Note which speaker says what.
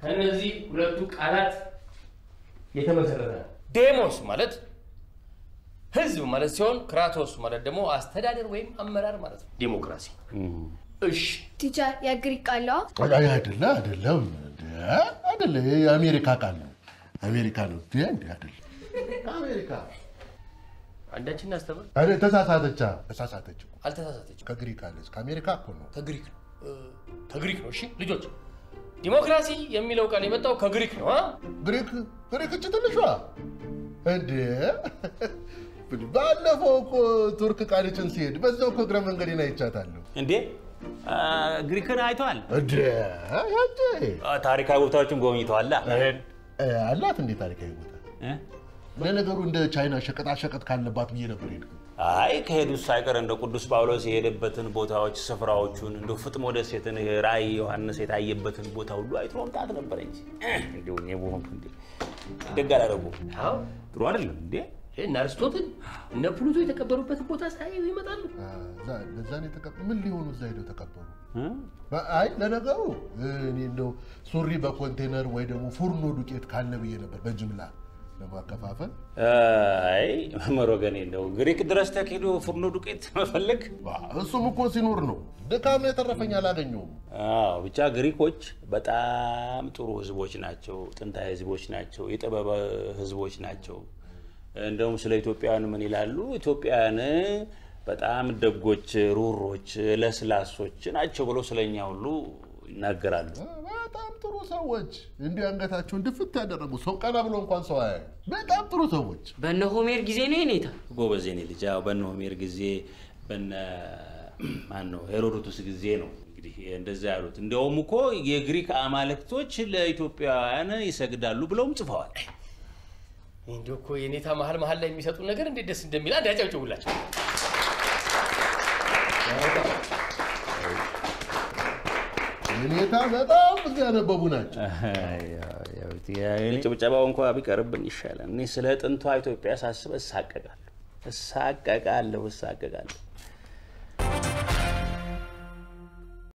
Speaker 1: ከእነዚህ ሁለቱ ቃላት የተመሰረተ ነው። ዴሞስ ማለት ህዝብ ማለት ሲሆን ክራቶስ ማለት ደግሞ አስተዳደር ወይም አመራር ማለት ነው። ዲሞክራሲ። እሺ
Speaker 2: ቲቸር የግሪክ ቃለዋ
Speaker 3: አይ አይደለ አይደለም እንደ አይደለ ይሄ የአሜሪካ ቃል ነው። አሜሪካ ነው እንደ እንደ አይደለ አሜሪካ
Speaker 1: አንዳችን እናስተምር።
Speaker 3: አረ ተሳሳተቻ ተሳሳተች እኮ።
Speaker 1: አልተሳሳተችም።
Speaker 3: ከግሪክ አለች ከአሜሪካ እኮ ነው።
Speaker 1: ከግሪክ ነው እ፣ ከግሪክ ነው። እሺ ልጆች ዲሞክራሲ የሚለው ቃል የመጣው ከግሪክ ነው። አ?
Speaker 3: ግሪክ ግሪክ እች ትንሿ እንደ ባለፈው እኮ ቱርክ ቃልችን ሲሄድ በዛው እኮ እግረ መንገዴን አይቻታለሁ።
Speaker 4: እንዴ አ፣ ግሪክን አይተዋል?
Speaker 3: እንደ ያንተ
Speaker 4: አ፣ ታሪካዊ ቦታዎችን ጎብኝተዋላ?
Speaker 3: እ፣ አላት እንዴ ታሪካዊ ቦታ
Speaker 4: እ?
Speaker 3: ለነገሩ እንደ ቻይና ሸቀጣ ሸቀጥ ካለባት ብዬ ነበር ሄድኩ።
Speaker 4: አይ ከሄዱት ሳይቀር እንደ ቅዱስ ጳውሎስ የሄደበትን ቦታዎች ስፍራዎቹን እንደ ፍጥሞ ደሴትን ይሄ ራእይ ዮሐንስ የታየበትን ቦታ ሁሉ አይቶ መምጣት ነበረ እንጂ እንዲሁ እኔ በሆንኩ እንዴ ደግ አላደረጉም።
Speaker 1: አዎ
Speaker 4: ጥሩ አይደለም እንዴ?
Speaker 1: እነ አርስቶትል እነ ፕሉቶ የተቀበሩበትን ቦታ ሳያዩ ይመጣሉ።
Speaker 3: ለዛ ነው የተቀበ ምን ሊሆኑ እዛ ሄደው ተቀበሩ?
Speaker 4: እ?
Speaker 3: አይ ለነገሩ እኔ እንደው ሱሪ በኮንቴነር ወይ ደግሞ ፉርኖ ዱቄት ካለ ብዬ ነበር በጅምላ ለማከፋፈል።
Speaker 4: አይ መምህር ወገኔ እንደው ግሪክ ድረስ ተኪዶ ፍርኖ ዱቄት መፈለግ
Speaker 3: ዋ፣ እሱም እኮ ሲኖር ነው። ድካም የተረፈኝ አላገኘውም።
Speaker 4: አዎ ብቻ ግሪኮች በጣም ጥሩ ህዝቦች ናቸው። ጥንታዊ ህዝቦች ናቸው። የጥበብ ህዝቦች ናቸው። እንደውም ስለ ኢትዮጵያውያን ምን ይላሉ? ኢትዮጵያውያን በጣም ደጎች፣ ሩሮች፣ ለስላሶች ናቸው ብለው ስለኛ ሁሉ ይናገራሉ።
Speaker 3: በጣም ጥሩ ሰዎች፣ እንዲህ አንገታቸውን ድፍት ያደረጉ ሰው ቀና ብሎ እንኳን ሰው አያዩ። በጣም ጥሩ ሰዎች።
Speaker 5: በነ ሆሜር ጊዜ ነው የኔታ
Speaker 4: ጎበዝ የኔ ልጅ። ያው በነ ሆሜር ጊዜ በነ ማን ነው ሄሮዶቱስ ጊዜ ነው እንግዲህ እንደዛ ያሉት። እንዲያውም እኮ የግሪክ አማልክቶች ለኢትዮጵያውያን ይሰግዳሉ ብለውም ጽፈዋል።
Speaker 1: እንዲሁ እኮ የኔታ መሀል መሀል ላይ የሚሰጡ ነገር እንዴት ደስ እንደሚል አንድ ያጨብጭቡላቸው።
Speaker 3: ሁኔታ በጣም ብዙ ያነበቡ ናቸው።
Speaker 4: ጭብጨባው እንኳ ቢቀርብን ይሻላል። እኔ ስለ ጥንቷ ኢትዮጵያ ሳስብ እሳቀቃለሁ፣ እሳቀቃለሁ፣ እሳቀቃለሁ።